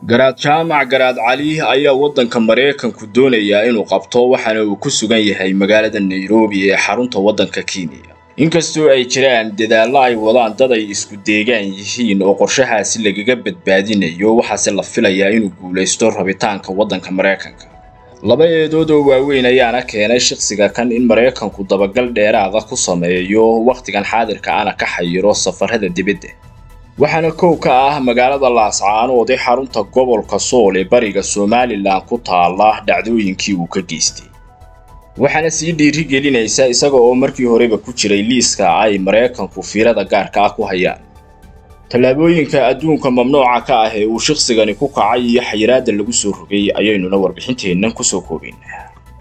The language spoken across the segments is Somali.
garaad jaamac garaad cali ayaa waddanka maraykanku doonayaa inuu qabto waxaana uu ku sugan yahay magaalada nairobi ee xarunta waddanka kenya inkastoo ay jiraan dadaallo ay wadaan dad ay isku deegaan yihiin oo qorshahaasi lagaga badbaadinayo waxaase la filayaa inuu guulaysto rabitaanka waddanka maraykanka laba eedood oo waaweyn ayaana keenay shakhsiga kan in maraykanku dabagal dheeraada ku sameeyo wakhtigan xaadirka ana ka xayiro safarada dibadda waxaana kow ka ah magaalada laascaanood ee xarunta gobolka sool ee bariga somalilan ku taala dhacdooyinkii uu ka geystay waxaana sii dhiiri gelinaysa isaga oo markii horeba ku jiray liiska ay maraykanku fiirada gaarka ah ku hayaan tallaabooyinka adduunka mamnuuca ka ah ee uu shakhsigani ku kacay iyo xayiraadda lagu soo rogay ayaynuna warbixinteennan kusoo koobaynaa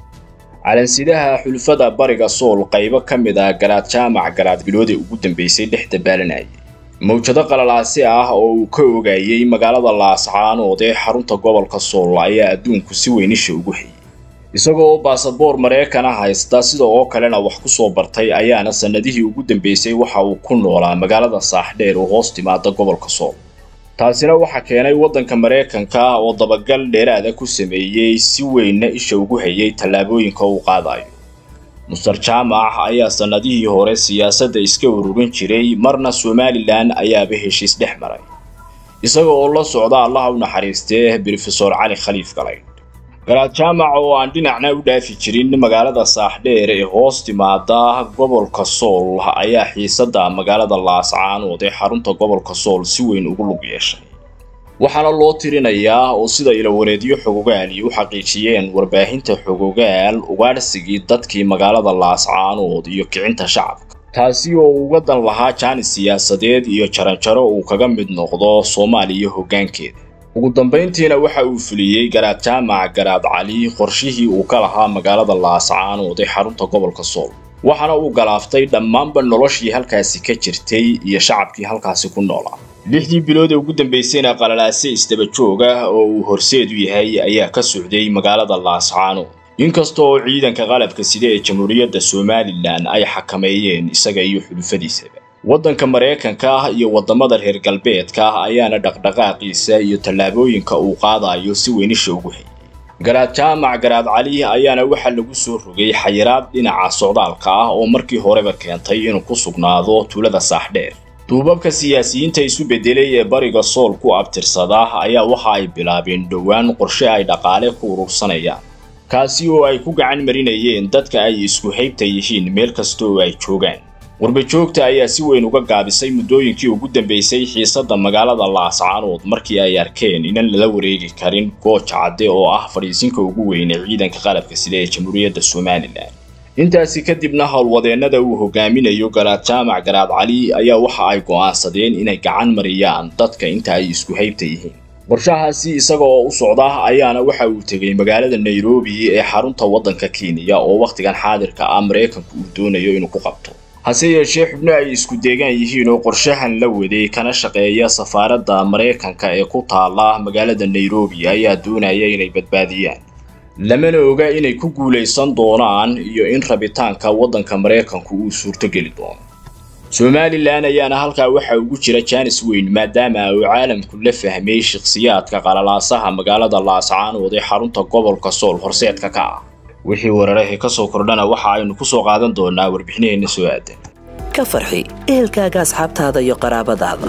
calansidaha xulfada bariga sool qaybo ka mid ah garaad jaamac garaad biloodee ugu dambeysay dhex dabaalanayay mawjado qalalaasi ah oo uu ka ogaayey magaalada laascaanood ee xarunta gobolka sool ayaa adduunku si weynisha ugu hayay isagoo oo baasaboor maraykana haysta sida oo kalena wax ku soo bartay ayaana sannadihii ugu dambeysay waxa uu ku noolaa magaalada saaxdheer oo hoos timaada gobolka sool taasina waxaa keenay waddanka maraykanka oo dabagal dheeraada ku sameeyey si weynna isha ugu hayay tallaabooyinka uu qaadayo muster jaamac ayaa sannadihii hore siyaasadda iska ururin jiray marna somalilan ayaaba heshiis dhex maray isaga oo la socda allaha u naxariistee brofesor cali khaliif galay garaad jaamac oo aan dhinacna u dhaafi jirin magaalada saaxdheer ee hoos timaada gobolka sool ayaa xiisadda magaalada laascaanood ee xarunta gobolka sool si weyn ugu lug yeeshay waxaana loo tirinayaa oo sida ilawareedyo xogogaali u xaqiijiyeen warbaahinta xogogaal ugaadhsigii dadkii magaalada laascaanood iyo kicinta shacabka taasi oo uga dan lahaa jaanis siyaasadeed iyo jaranjaro uu kaga mid noqdo soomaaliya hoggaankeeda ugu dambayntiina waxa uu fuliyey garaad jaamac garaad cali qorshihii uu ka lahaa magaalada laascaanood ee xarunta gobolka sool waxaana uu galaaftay dhammaanba noloshii halkaasi ka jirtay iyo shacabkii halkaasi ku noolaa lixdii bilood ee ugu dambaysayna qalalaase isdaba joog ah oo uu horseed u yahay ayaa ka socday magaalada laascaanood inkasta oo ciidanka qalabka sida ee jamhuuriyadda somalilan ay xakameeyeen isaga iyo xulufadiisaba waddanka maraykanka iyo waddamada reer galbeedka ayaana dhaqdhaqaaqiisa iyo tallaabooyinka uu qaadayo si weynisha ugu hayay garaad jaamac garaad cali ayaana waxaa lagu soo rogay xayiraad dhinaca socdaalka ah oo markii horeba keentay inuu ku sugnaado tuulada saaxdheer duubabka siyaasiyiinta isu beddelay ee bariga sool ku abtirsada ayaa waxa ay bilaabeen dhowaan qorshe ay dhaqaale ku urursanayaan kaasi oo ay ku gacan marinayeen dadka ay isku haybta yihiin meel kasta oo ay joogaan warbajoogta ayaa si weyn uga gaabisay muddooyinkii ugu dambeysay xiisadda magaalada laascaanood markii ay arkeen inan lala wareegi karin gooja cadde oo ah fadhiisinka ugu weyne ciidanka qalabka sida ee jamhuuriyadda somalilan intaasi kadibna howlwadeennada uu hogaaminayo garaad jaamac garaad cali ayaa waxa ay go'aansadeen inay gacan mariyaan dadka inta ay isku haybta yihiin qorshahaasi isaga oo u socda ayaana waxa uu tegey magaalada nairobi ee xarunta waddanka kenya oo wakhtigan xaadirka ah maraykanku uu doonayo inuu ku qabto hase yeeshee xubno ay isku deegaan yihiin oo qorshahan la waday kana shaqeeya safaaradda maraykanka ee ku taala magaalada nairobi ayaa doonaya inay badbaadiyaan lamana oga inay ku guulaysan doonaan iyo in rabitaanka waddanka maraykanku uu suurtogeli doono somalilan ayaana halkaa waxaa ugu jira jaanis weyn maadaama uu caalamku la fahmay shakhsiyaadka qalalaasaha magaalada laascaanood ee xarunta gobolka sool horseedka ka ah wixii weerarahii ka soo kordhana waxa aynu ku soo qaadan doonaa warbixinaheenna soo aadan ka farxi ehelkaaga asxaabtaada iyo qaraabadaada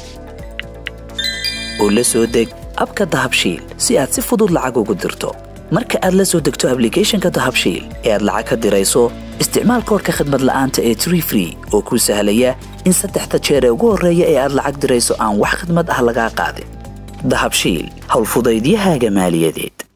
oo la soo deg abka dahabshiil si aad si fudud lacag ugu dirto marka aad la soo degto ablicathonka dahabshiil ee aad lacag ka dirayso isticmaal koorka khadmad la'aanta ee tree free oo kuu sahlaya in saddexda jeer ee ugu horreeya ee aad lacag dirayso aan wax khadmad ah lagaa qaadin dahabshiil howlfudaydiyahaaga maaliyadeed